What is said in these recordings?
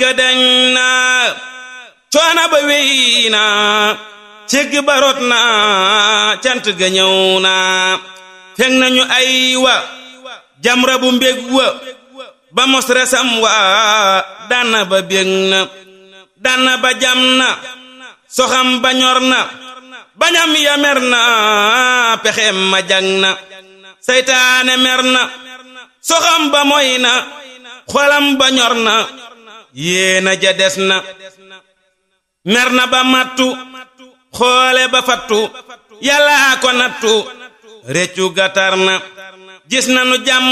ka dañ na coona ba wey na cégg ba rot na cant ga ñëw na fekk nañu ay wa jamra bu mbég wa ba mos resam wa dana ba bég na dana ba jam na soxam ba ñor na bañam ya mer na pexem ma jang na seytaane mer na soxam ba moy na xolam ba ñor na yéena ja des na mer na ba mattu xoole ba fattu yàllaa ko nattu réccu gatar na gis na nu jàmm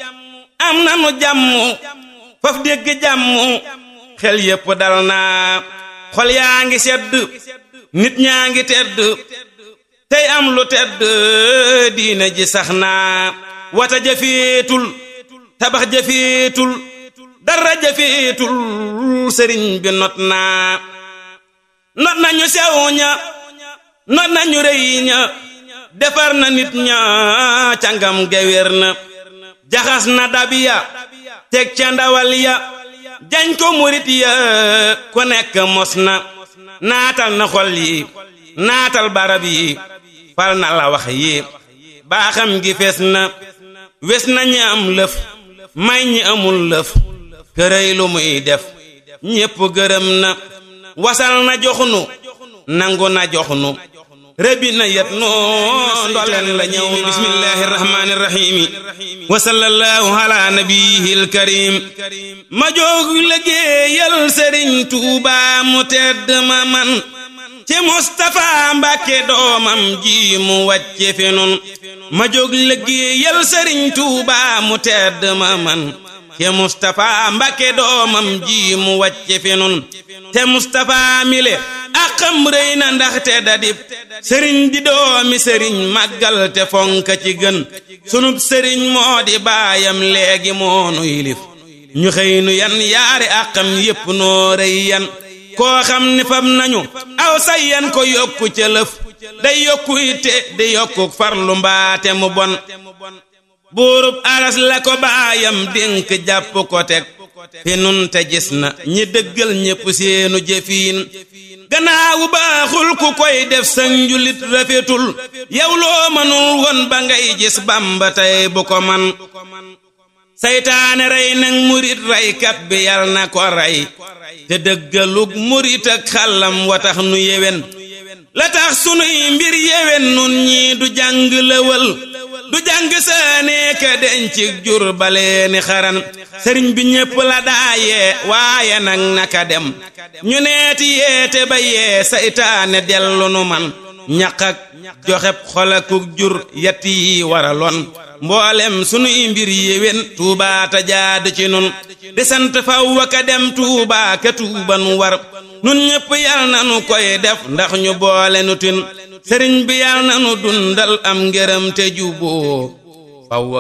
am na nu jàmm faf dégg jàmm xel yépp dal na xol yaa ngi sedd nit ñaa ngi tedd tey am lu tedd diine ji sax naa wata jafeetul tabax jafeetul dara jafeetul sëriñ bi not naa not nañu sew ña not nañu rëy ña defar na nit ña cangam gewér na jaxas na dab ya teg ca ndawal ya jañ ko murit ya ku nekk mos na naatal na xol yi naatal barab yi fal na la wax yi baaxam gi fees na wes na ñi am lëf may ñi amul lëf kërëy lu muy def ñépp gërëm na wasal na joxnu nangu na joxnu rëbbi na yet noo ndoleen la ñëw na bismillahi rahmaani rahimi wa sallallahu ala nabiyil karim ma jóg liggéeyal sëriñ Tuuba mu tedd ma man ci Mustapha Mbàkke doomam ji mu wàcce fi nun ma jóg liggéeyal sëriñ Tuuba mu tedd ma man te Mustapha Mbàkke doomam ji mu wàcce fi nun te Mustapha mile akam rëy na ndaxte dadib sëriñ di doomi sëriñ màggal te fonka ci gën sunub sëriñ moo di baayam léegi moonu yilif ñu xëy nu yan yaari akam yépp noo rëy yan koo xam ni fam nañu aw say yan ko yokku ca lëf day yokku itte di yokku farlu mbaate mu bon buurub aras la ko baayam dénk jàpp ko teg fi nun te gis na ñi dëggal ñépp seenu jëfiin gannaawu baaxul ku koy def sa njulit rafetul yow loo mënul woon ba ngay gis bamba tey bu ko man saytaane rey nag murit reykat bi yal na ko rey te dëggalug murit ak xàllam wa tax nu yewen la tax sunuy mbir yewen nun ñii du jàng lëwal du jàng saanee ka dencig jur baleeni xaran sëriñ bi ñépp la daayee waaye nag naka dem ñu neeti yeete ba yee saytaane dellu nu man ñaq ak joxeb xolakuk jur yett yi waraloon mboolem sunuy mbir yéwén tuubaa ta jaadu ci nun di sant faw ka dem tuubaa ka tuuba nu war nun ñépp yal na nu koy def ndax ñu boole nu tin sëriñ bi yal na nu dundal am ngërëm te juboo faw